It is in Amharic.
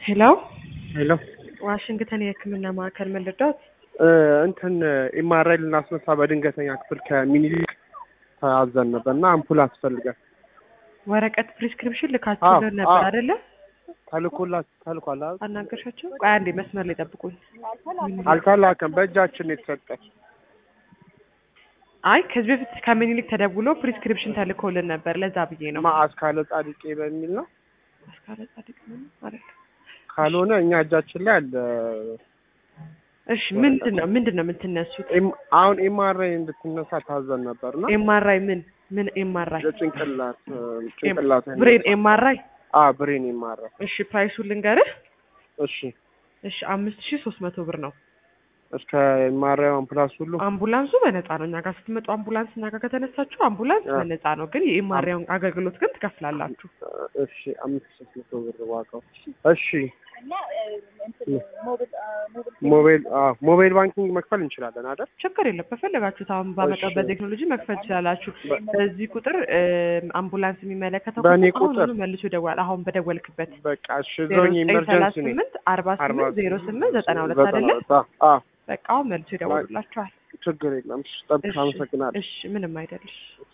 ሄሎ ሄሎ ዋሽንግተን የሕክምና ማዕከል ምን ልርዳዎት? እ እንትን ኤምአርአይ ልናስነሳ በድንገተኛ ክፍል ከሚኒሊክ ተያዘን ነበር እና አምፑል አስፈልጋል። ወረቀት ፕሪስክሪፕሽን ልካችሁልን አዎ፣ ነበር አዎ። አይደለ? ተልኮላት ተልኳል አይደል? አናገርሻቸው? ቆይ አንዴ መስመር ላይ ጠብቁኝ። አልተላከም፣ በእጃችን ነው የተሰጠ። አይ ከዚህ በፊት ከምኒልክ ተደውሎ ፕሪስክሪፕሽን ተልኮልን ነበር። ለዛ ብዬ ነው። ማአዝ ካለ ጻድቄ በሚል ነው። አስካለ ጻድቅ ምን አይደል? ካልሆነ እኛ እጃችን ላይ አለ። እሺ ምንድን ነው ምንድን ነው የምትነሱት? ኤም- አሁን ኤምአርአይ እንድትነሳ ታዘን ነበር ነው ኤምአርአይ ምን ምን ኤምአርአይ? ጭንቅላት ጭንቅላት ብሬን ኤምአርአይ። አ ብሬን ኤምአርአይ እሺ ፕራይሱን ልንገርህ። እሺ እሺ አምስት ሺህ ሶስት መቶ ብር ነው። እስከ ኤምአርአይ አምፕላስ ሁሉ አምቡላንሱ በነፃ ነው። እኛ ጋር ስትመጡ አምቡላንስ እኛ ጋር ከተነሳችሁ አምቡላንስ አዎ። በነፃ ነው፣ ግን የኤምአርአይን አገልግሎት ግን ትከፍላላችሁ። እሺ አምስት ሶስት መቶ ብር ዋጋው። እሺ ሞባይል አዎ ሞባይል ባንኪንግ መክፈል እንችላለን አይደል? ችግር የለም። በፈለጋችሁት አሁን ባመጣው እሺ። በቴክኖሎጂ መክፈል ትችላላችሁ። በ- በዚህ ቁጥር እ፣ አምቡላንስ የሚመለከተው በእኔ አሁን ቁጥር? ሁሉ መልሶ ይደውላል። አሁን በደወልክበት በቃ እሺ ዜሮ ዞኝ ዘጠኝ ሰላሳ ኢመርጀንሲ ነኝ። ስምንት አርባ አርባ ስምንት ዜሮ ስምንት ዘጠና ሁለት ዘጠና አይደለ? ሁለት አዎ፣ አዎ በቃ አሁን መልሶ ይደውሉላችኋል። ችግር የለም። እሺ ጠብቅ። እሺ፣ አመሰግናለሁ። እሺ ምንም አይደልሽ።